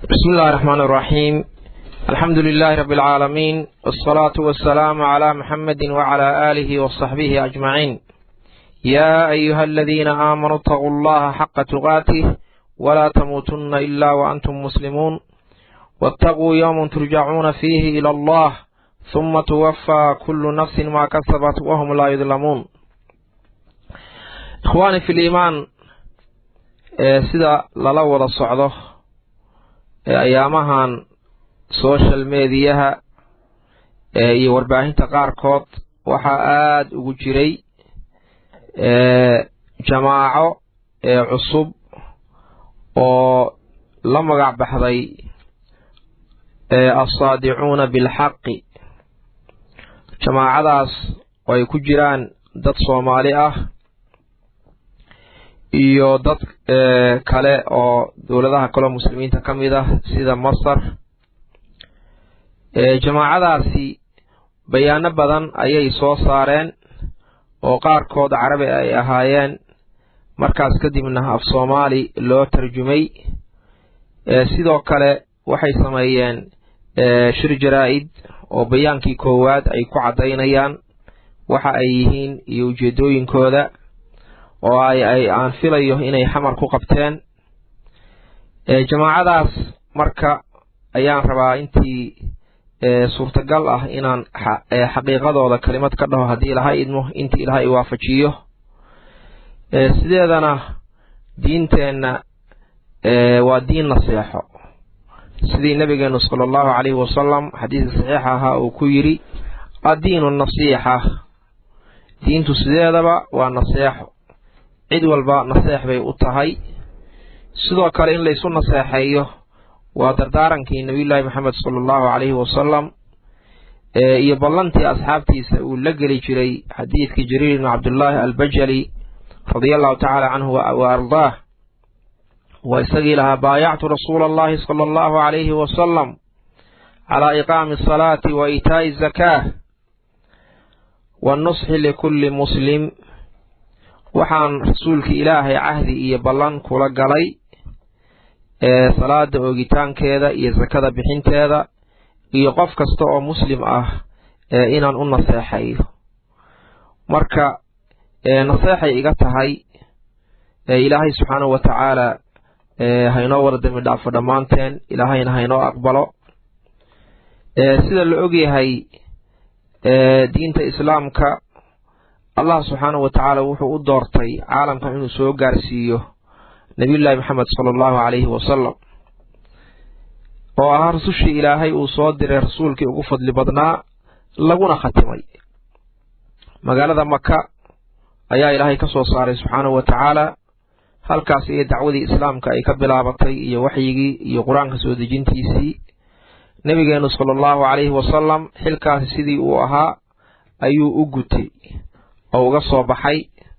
بسم الله الرحمن الرحيم الحمد لله رب العالمين والصلاة والسلام على محمد وعلى آله وصحبه أجمعين يا أيها الذين آمنوا اتقوا الله حق تقاته ولا تموتن إلا وأنتم مسلمون واتقوا يوم ترجعون فيه إلى الله ثم توفى كل نفس ما كسبت وهم لا يظلمون إخواني في الإيمان sida lala wada socdo ee ayaamahan social mediyaha iyo warbaahinta qaarkood waxaa aada ugu jiray jamaaco cusub oo la magac baxday assaadicuuna bilxaqi jamaacadaas oo ay ku jiraan dad soomaali ah iyo dad kale oo dowladaha kaleo muslimiinta ka mid ah sida masar jamaacadaasi bayaano badan ayay soo saareen oo qaarkood carabi ay ahaayeen markaas kadibna af soomaali loo tarjumay sidoo kale waxay sameeyeen shir jaraa-id oo bayaankii koowaad ay ku caddaynayaan waxa ay yihiin iyo ujeedooyinkooda oo ay aan filayo inay xamar ku qabteen jamaacadaas marka ayaan rabaa intii suurtagal ah inaan xaqiiqadooda kelimad ka dhaho haddii ilahay idmo intii ilahay waafajiyo sideedana diinteenna waa diin naseexo sidii nabigeenu sala allahu calayhi wasalam xadiiska saxiixa ahaa uu ku yidhi addiinu nasiixa diintu sideedaba waa naseexo cid walba naseex bay u tahay sidoo kale in laysu naseexeeyo waa dardaarankii nabiyullaahi maxamed sala allahu calayhi wasalam iyo ballantii asxaabtiisa uu la geli jiray xadiidkii jariir ibni cabdullaahi albajali radia allahu tacaala canhu wa ardaah waa isagii lahaa baayactu rasuula allahi sala allahu calayhi wasalam calaa iqaami asalaati wa iitaa'i azakaah wanusxi likulli muslim waxaan rasuulkii ilaahay cahdi iyo ballan kula galay salaada oogitaankeeda iyo sakada bixinteeda iyo qof kasta oo muslim ah inaan u naseexayo marka naseexay iga tahay ilaahay subxaanahu wa tacaala haynoo wada dembi dhaafo dhammaanteen ilaahayna haynoo aqbalo sida la ogyahay diinta islaamka allah subxaanahu wa tacaala wuxuu u doortay caalamkan inuu soo gaarsiiyo nabiyullaahi maxamed sala allahu calayhi wasalam oo ahaa rasushii ilaahay uu soo diray rasuulkii ugu fadli badnaa laguna khatimay magaalada maka ayaa ilaahay ka soo saaray subxaanahu wa tacaala halkaas iyo dacwadii islaamka ay ka bilaabatay iyo waxyigii iyo qur-aanka soo dejintiisii nebigeenu sala allahu calayhi wasalam xilkaasi sidii uu ahaa ayuu u gutay oo uga soo baxay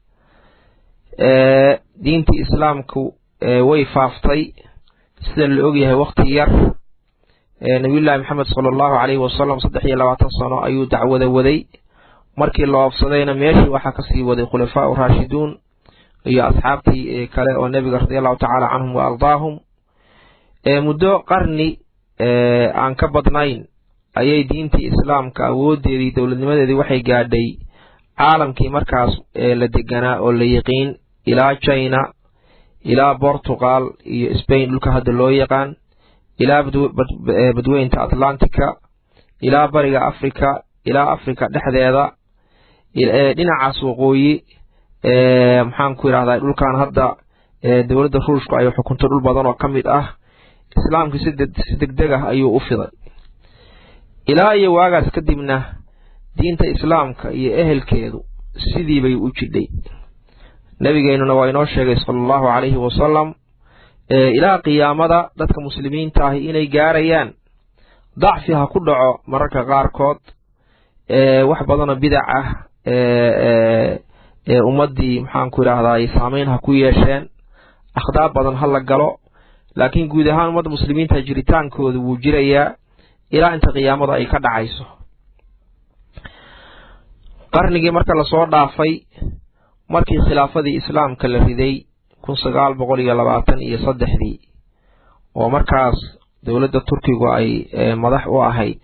diintii islaamku way faaftay sida la ogyahay wakhti yar nabiyullaahi maxamed sala allahu calayhi wasalam saddex iyo labaatan sano ayuu dacwada waday markii la oofsadayna meeshii waxaa kasii waday khulafaa u raashiduun iyo asxaabtii kale oo nebiga radi allahu tacaala canhum wa ardaahum muddo qarni aan ka badnayn ayay diintii islaamka awoodeedii dowladnimadeedii waxay gaadhay caalamkii markaas la deganaa oo la yiqiin ilaa china ilaa portugal iyo spain dhulka hadda loo yaqaan ilaa badweynta atlantica ilaa bariga africa ilaa africa dhexdeeda dhinacaas waqooyi maxaan ku yidhahdaa dhulkan hadda dowladda ruushku ay xukunto dhul badan oo ka mid ah islaamkii si degdeg ah ayuu u fiday ilaa iyo waagaas kadibna diinta islaamka iyo ehelkeedu sidii bay u jidhay nebigeennuna waa inoo sheegay sala allahu calayhi wasalam ilaa qiyaamada dadka muslimiinta ahi inay gaarayaan dacfi ha ku dhaco mararka qaarkood wax badanoo bidac ah ummaddii maxaan ku idhaahdaay saameyn ha ku yeesheen akhdaab badan ha la galo laakiin guud ahaan ummadda muslimiinta jiritaankooda wuu jirayaa ilaa inta qiyaamada ay ka dhacayso qarnigii marka lasoo dhaafay markii khilaafadii islaamka la riday kun sagaal boqol iyo labaatan iyo saddexdii oo markaas dowladda turkigu ay madax u ahayd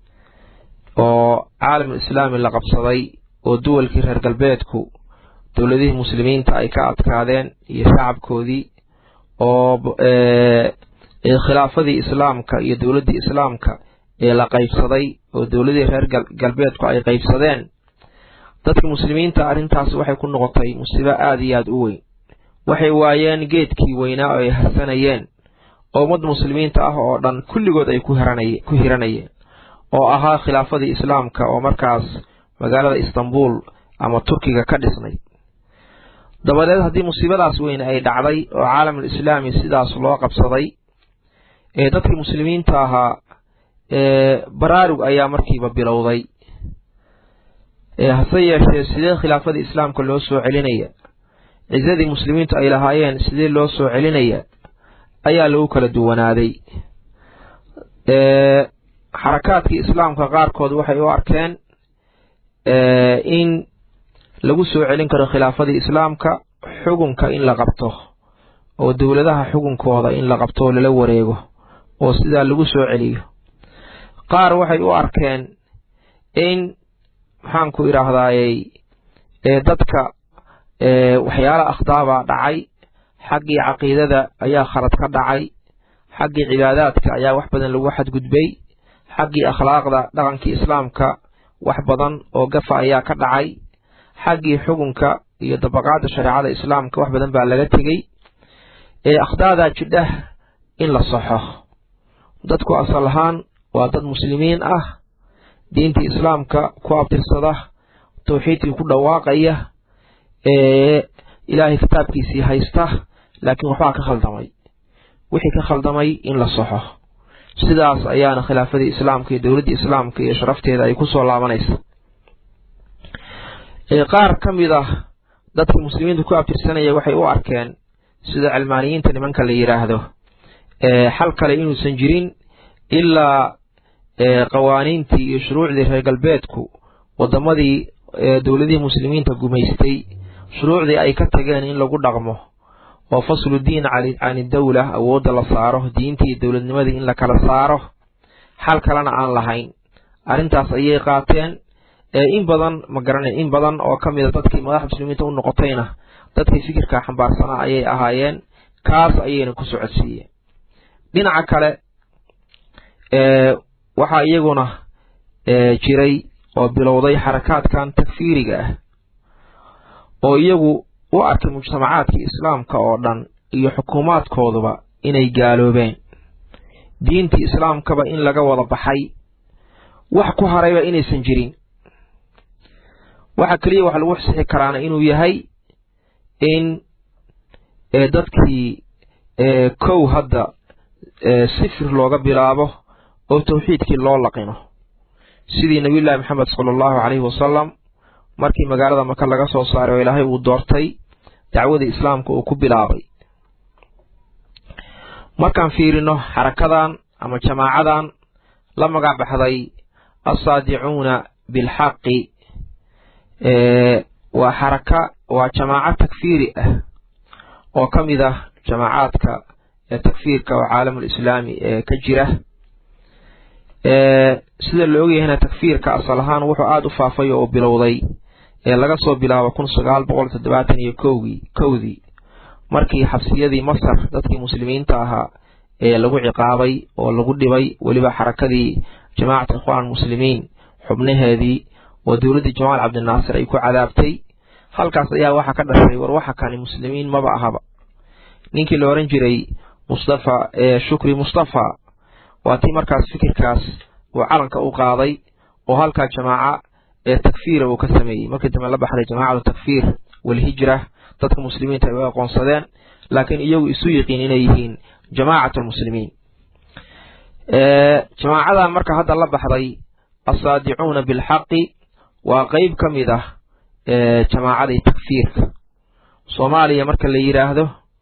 oo caalamul islaami la qabsaday oo duwalkii reer galbeedku dowladihii muslimiinta ay ka adkaadeen iyo shacabkoodii oo khilaafadii islaamka iyo dowladdii islaamka ee la qaybsaday oo dowladihii reer galbeedku ay qaybsadeen dadka muslimiinta arrintaas waxay ku noqotay musiibo aada iyo aada u weyn waxay waayeen geedkii weynaa oo ay harsanayeen oo ummadda muslimiinta ah oo dhan kulligood ay ku hiranayeen oo ahaa khilaafadii islaamka oo markaas magaalada istanbul ama turkiga ka dhisnay dabadeed haddii musiibadaas weyn ay dhacday oo caalamul islaami sidaas loo qabsaday ee dadkii muslimiinta ahaa baraarug ayaa markiiba bilowday hase yeeshee sidee khilaafadii islaamka loo soo celinaya cisadii muslimiintu ay lahaayeen sidee loo soo celinaya ayaa lagu kala duwanaaday xarakaadkii islaamka qaarkood waxay u arkeen in lagu soo celin karo khilaafadii islaamka xukunka in la qabto oo dowladaha xukunkooda in la qabto oo lala wareego oo sidaa lagu soo celiyo qaar waxay u arkeen in maxaanku idhaahdayey dadka waxyaala akhdaabaa dhacay xaggii caqiidada ayaa khalad ka dhacay xaggii cibaadaadka ayaa wax badan lagu xadgudbay xaggii akhlaaqda dhaqankii islaamka wax badan oo gafa ayaa ka dhacay xaggii xukunka iyo dabaqaadda shareecada islaamka wax badan baa laga tegey ee akhdaadaa jidhah in la saxo dadku asal ahaan waa dad muslimiin ah diintii islaamka ku abtirsada tawxiidkii ku dhawaaqaya ee ilaahay kitaabkiisii haysta laakiin waxbaa ka khaldamay wixii ka khaldamay in la saxo sidaas ayaana khilaafadii islaamka iyo dowladdii islaamka iyo sharafteeda ay ku soo laabanaysa qaar ka mid ah dadka muslimiinta ku abtirsanaya waxay u arkeen sida cilmaaniyiinta nimanka la yidhaahdo xal kale inuusan jirin ilaa qawaaniintii iyo shuruucdii reer galbeedku waddamadii dowladihii muslimiinta gumaystay shuruucdii ay ka tageen in lagu dhaqmo oo faslu diin can idawla awoodda la saaro diintii iyo dowladnimadii in la kala saaro xal kalena aan lahayn arrintaas ayay qaateen in badan ma garanay in badan oo ka mida dadkii madaxa muslimiinta u noqotayna dadkii fikirka xambaarsanaa ayay ahaayeen kaas ayayna ku socodsiiyeen dhinaca kale waxaa iyaguna jiray oo bilowday xarakaadkan takfiiriga ah oo iyagu u arkay mujtamacaadkii islaamka oo dhan iyo xukuumaadkooduba inay gaaloobeen diintii islaamkaba in laga wada baxay wax ku harayba inaysan jirin waxa keliya wax lagu xsixi karaana inuu yahay in dadkii kow hadda sifir looga bilaabo oo tawxiidkii loo laqino sidii nabiyullaahi maxamed sala allahu caleyhi wasalam markii magaalada maka laga soo saaray oo ilaahay uu doortay dacwadii islaamka uu ku bilaabay markaan fiirino xarakadan ama jamaacadan la magac baxday assaadicuuna bilxaqi waa xaraka waa jamaaco takfiiri ah oo ka mid ah jamaacaadka takfiirka oo caalamul islaami ee ka jira sida la ogyahayna takfiirka asal ahaan wuxuu aada u faafay oo bilowday ee laga soo bilaabo kun sagaal boqol toddobaatan iyo kowgii kowdii markii xabsiyadii masar dadkii muslimiinta ahaa ee lagu ciqaabay oo lagu dhibay weliba xarakadii jamaacat ikhwaan muslimiin xubnaheedii oo dowladdii jamaal cabdinaasir ay ku cadaabtay halkaas ayaa waxaa ka dhashay war waxa kani muslimiin maba ahaba ninkii la ohan jiray mustafa shukri mustafa waa tii markaas fikirkaas uu calanka u qaaday oo halkaa jamaaca ee takfiira uu ka sameeyey markii dambe la baxday jamaacatu takfiir walhijra dadka muslimiinta ay u aqoonsadeen laakiin iyagu isu yiqiin inay yihiin jamaacat lmuslimiin jamaacadan marka hadda la baxday assaadicuuna bilxaqi waa qeyb ka mid ah jamaacadii takfiirka soomaaliya marka la yidhaahdo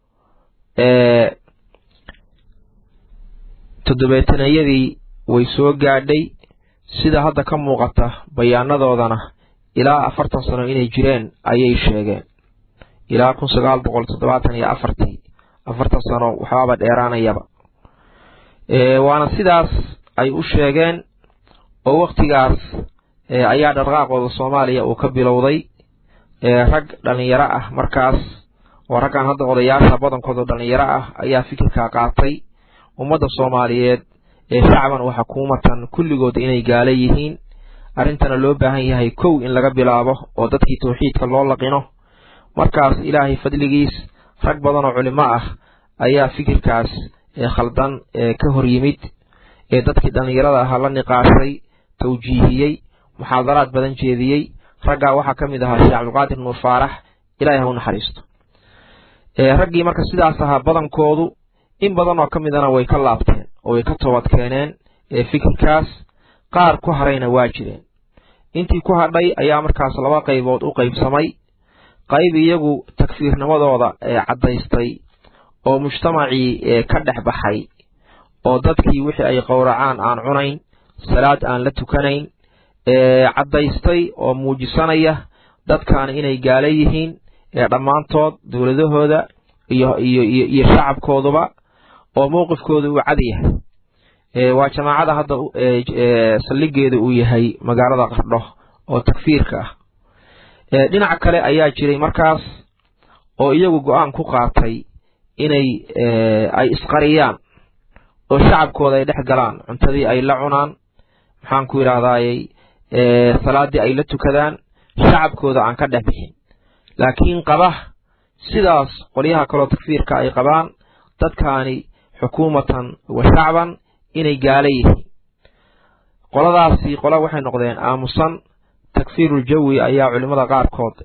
toddobeetanayadii way soo gaadhay sida hadda ka muuqata bayaanadoodana ilaa afartan sano inay jireen ayay sheegeen ilaa kun sagaal boqol toddobaatan iyo afartii afartan sano waxbaaba dheeraanayaba waana sidaas ay u sheegeen oo wakhtigaas ayaa dhaqaaqooda soomaaliya uu ka bilowday rag dhallinyaro ah markaas oo raggan hadda odayaasha badankooda dhallinyaro ah ayaa fikirkaa qaatay ummadda soomaaliyeed ee shacban wa xukuumatan kulligood inay gaala yihiin arrintana loo baahan yahay kow in laga bilaabo oo dadkii tawxiidka loo laqino markaas ilaahay fadligiis rag badan oo culimo ah ayaa fikirkaas khaldan ka hor yimid ee dadkii dhallinyarada ahaa la niqaashay tawjiihiyey muxaadaraad badan jeediyey raggaa waxaa ka mid ahaa sheekh cabdulqaadir nuur faarax ilahay ha u naxariisto raggii marka sidaas ahaa badankoodu in badan oo ka midana way ka laabteen oo way ka toobad keeneen fikirkaas qaar ku harayna waa jireen intii ku hadhay ayaa markaas laba qaybood u qaybsamay qayb iyagu takfiirnimadooda caddaystay oo mujtamacii ka dhex baxay oo dadkii wixii ay qowracaan aan cunayn salaad aan la tukanayn caddaystay oo muujisanaya dadkaana inay gaala yihiin dhammaantood dowladahooda iyo iyo iyo shacabkooduba oo mowqifkooda uu cad yahay waa jamaacada hadda saldhigeeda uu yahay magaalada qardho oo takfiirka ah dhinac kale ayaa jiray markaas oo iyagu go-aan ku qaatay inay ay isqariyaan oo shacabkooda ay dhex galaan cuntadii ay la cunaan maxaan ku yidhahdayy salaaddii ay la tukadaan shacabkooda aan ka dhex bixin laakiin qaba sidaas qolyaha kaloo takfiirka ay qabaan dadkaani xukuumatan wa shacban inay gaala yihiin qoladaasi qola waxay noqdeen aamusan takfiiruljawi ayaa culimmada qaarkood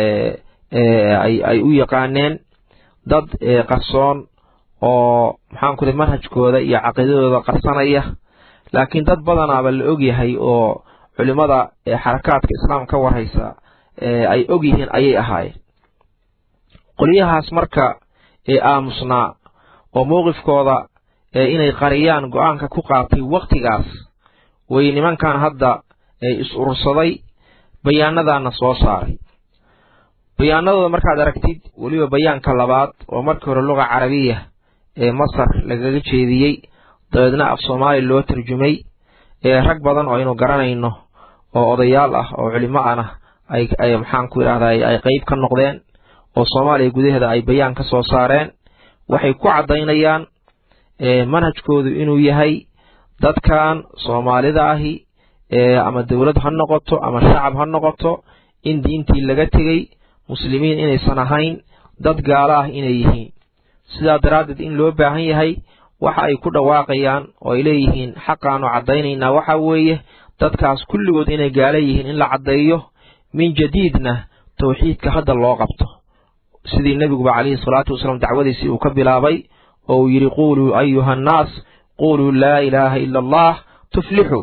ay u yaqaaneen dad qarsoon oo maxaanku da manhajkooda iyo caqiidadooda qarsanaya laakiin dad badanaaba la og yahay oo culimmada xarakaadka islaam ka warhaysa ay og yihiin ayay ahaayeen qolyahaas marka ee aamusnaa oo mowqifkooda inay qariyaan go-aanka ku qaatay wakhtigaas way nimankan hadda is urursaday bayaanadaana soo saaray bayaanadooda markaad aragtid weliba bayaanka labaad oo markii hore luga carabiya ee masar lagaga jeediyey dabeedna af soomaali loo tarjumay ee rag badan oo aynu garanayno oo odayaal ah oo culimo ana ay maxaan ku idhahday ay qeyb ka noqdeen oo soomaaliya gudaheeda ay bayaan ka soo saareen waxay ku caddaynayaan manhajkoodu inuu yahay dadkan soomaalida ahi ama dowlad ha noqoto ama shacab ha noqoto in diintii laga tegey muslimiin inaysan ahayn dad gaalo ah inay yihiin sidaa daraaddeed in loo baahan yahay waxa ay ku dhawaaqayaan oo ay leeyihiin xaqaanu caddaynaynaa waxa weeye dadkaas kulligood inay gaalo yihiin in la caddeeyo min jadiidna tawxiidka hadda loo qabto sidii nebiguba calayhi salaatu wasalaam dacwadiisii uu ka bilaabay oo uu yidhi quuluu ayuha annaas quuluu laa ilaaha ila allah tuflixuu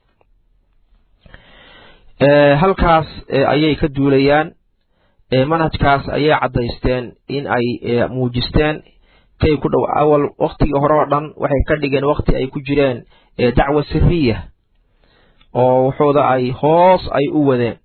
halkaas ayay ka duulayaan manhajkaas ayay caddaysteen in ay muujisteen kay ku dhow awal wakhtigii hore oo dhan waxay ka dhigeen wakhti ay ku jireen dacwa siriya oo wuxuuda ay hoos ay u wadeen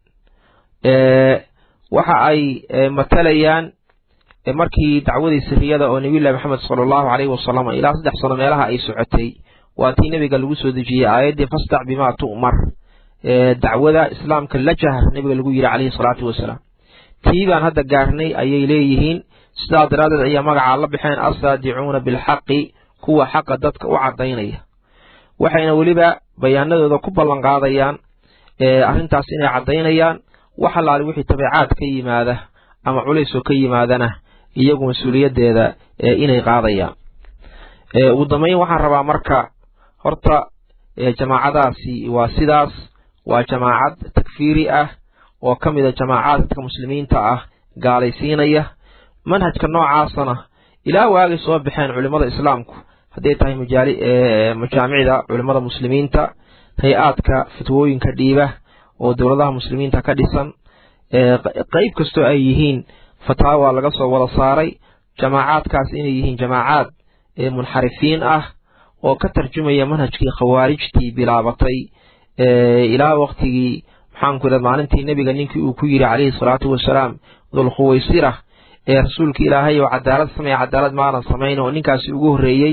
waxa ay matalayaan markii dacwadii siriyada oo nebiy llahi maxamed sala allahu caleyhi wasalam ilaa saddex sano meelaha ay socotay waa tii nebiga lagu soo dejiyey aayaddii fastac bimaa tu'mar dacwada islaamka la jahar nebiga lagu yidhi calayhi salaatu wasalaam tii baan hadda gaarnay ayay leeyihiin sidaa daraaddeed ayaa magacaa la baxeen assaadicuuna bilxaqi kuwa xaqa dadka u caddaynaya waxayna weliba bayaanadooda ku ballan qaadayaan arrintaas inay caddaynayaan wax allaali wixii tabeecaad ka yimaada ama culaysoo ka yimaadana iyagu mas-uuliyaddeeda inay qaadayaan ugu dambayn waxaan rabaa marka horta jamaacadaasi waa sidaas waa jamaacad takfiiri ah oo ka mid a jamaacaadka muslimiinta ah gaalaysiinaya manhajka noocaasana ilaa waagay soo baxeen culimmada islaamku hadday tahay majaamicda culimmada muslimiinta hay-aadka fatwooyinka dhiiba oo dowladaha muslimiinta ka dhisan qeyb kastoo ay yihiin fataawa laga soo wada saaray jamaacaadkaas inay yihiin jamaacaad munxarifiin ah oo ka tarjumaya manhajkii khawaarijtii bilaabatay ilaa waktigii maxaanku idha maalintii nebiga ninkii uu ku yidhi calayhi salaatu wasalaam dulkhuwaysira ee rasuulka ilaahay oo cadaalad samaya cadaalad maanan samayn oo ninkaasi ugu horreeyey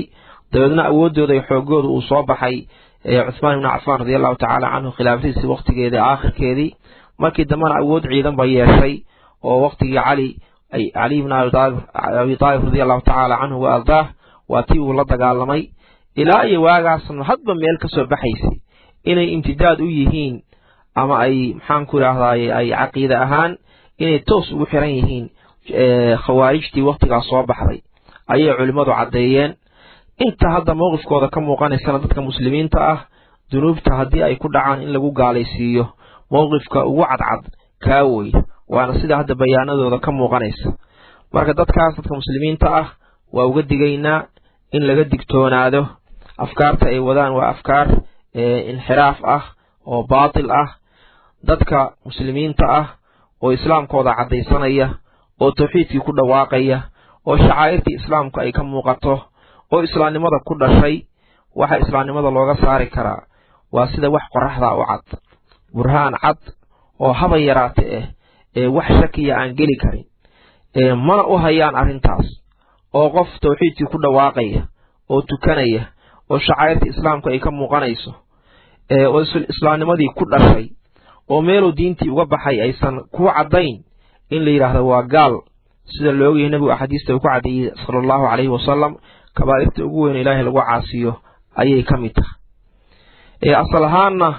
dabeedna awooddooda iyo xoogooda uu soo baxay cuthmaan ibnu cafaan radi allahu tacaala canhu khilaafadiisii wakhtigeedii aakhirkeedii markii dambena awood ciidan ba yeeshay oo wakhtigii cali cali ibn abi taalib radi allahu tacaala canhu wa ardaah waa tii uu la dagaalamay ilaa iyo waagaasna hadba meel ka soo baxaysay inay imtidaad u yihiin ama ay maxaanku idhaahdaye ay caqiide ahaan inay toos ugu xiran yihiin khawaarijtii wakhtigaas soo baxday ayay culimmadu caddeeyeen inta hadda mowqifkooda ka muuqanaysana dadka muslimiinta ah dunuubta haddii ay ku dhacaan in lagu gaalaysiiyo mowqifka ugu cadcad kaa wey waana sida hadda bayaanadooda ka muuqanaysa marka dadkaas dadka muslimiinta ah waa uga digaynaa in laga digtoonaado afkaarta ay wadaan waa afkaar inxiraaf ah oo baatil ah dadka muslimiinta ah oo islaamkooda caddaysanaya oo tawxiidkii ku dhawaaqaya oo shacaa'irtii islaamku ay ka muuqato oo islaamnimada ku dhashay waxa islaamnimada looga saari karaa waa sida wax qoraxda u cad burhaan cad oo haba yaraate ah ee wax shakiya aan geli karin mana u hayaan arrintaas oo qof tawxiidkii ku dhawaaqaya oo tukanaya oo shacaa'irtii islaamku ay ka muuqanayso oo islaamnimadii ku dhashay oo meeluu diintii uga baxay aysan ku caddayn in la yidhaahdo waa gaal sida la ogyahay nebigu axaadiista uu ku caddeeyey sala allahu calayhi wasalam kabaa'irta ugu weyn ilaahay lagu caasiyo ayay ka mid tahay asal ahaanna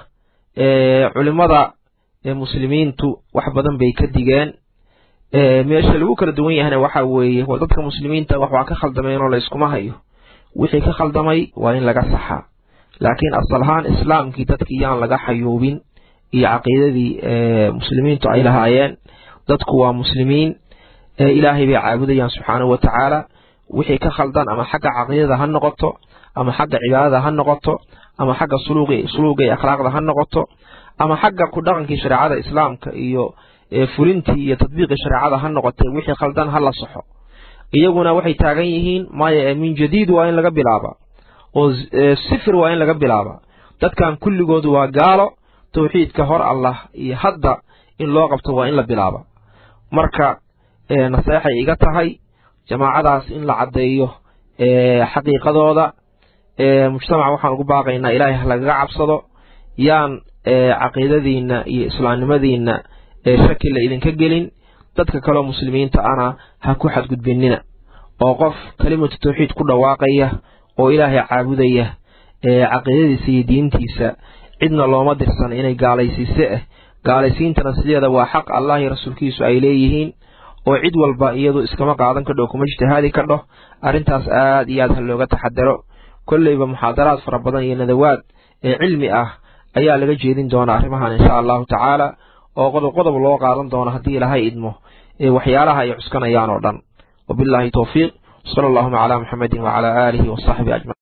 culimmada muslimiintu wax badan bay ka digeen meesha lagu kala duwan yahayna waxa weeye waa dadka muslimiinta wax waa ka khaldameenoo la yskuma hayo wixii ka khaldamay waa in laga saxaa laakiin asal ahaan islaamkii dadkii yaan laga xayuubin iyo caqiidadii muslimiintu ay lahaayeen dadku waa muslimiin ilaahay bay caabudayaan subxaanahu wa tacaala wixii ka khaldan ama xagga caqiidada ha noqoto ama xagga cibaadada ha noqoto ama xagga suluuga iyo akhlaaqda ha noqoto ama xagga ku dhaqankii shareecada islaamka iyo fulintii iyo tadbiiqii shareecada ha noqotee wixii khaldan ha la saxo iyaguna waxay taagan yihiin maya min jadiid waa in laga bilaaba oo sifir waa in laga bilaaba dadkan kulligoodu waa gaalo tawxiidka hor allah iyo hadda in loo qabto waa in la bilaaba marka naseexay iga tahay jamaacadaas in la caddeeyo xaqiiqadooda mujtamaca waxaan ugu baaqaynaa ilaahay ha lagaga cabsado yaan caqiidadiinna iyo islaamnimadiinna shaki la idinka gelin dadka kaleo muslimiinta ana ha ku xadgudbinina oo qof kelimatu tawxiid ku dhawaaqaya oo ilaahay caabudaya caqiidadiisa iyo diintiisa cidna looma dirsan inay gaalaysiise ah gaalaysiintana sideeda waa xaq allah iyo rasuulkiisu ay leeyihiin oo cid walba iyadu iskama qaadan kadho kuma ijtihaadi kadho arrintaas aad iyo aad ha looga taxadaro kolleyba muxaadaraad fara badan iyo nadawaad ee cilmi ah ayaa laga jeedin doona arrimahan insha allahu tacaala oo qodob qodob loo qaadan doono haddii ilaahay idmo ee waxyaalaha ay cuskanayaan oo dhan wabilaahi towfiiq sala allahuma calaa muxamedin wacalaa aalihi wasaxbihi ajmaciin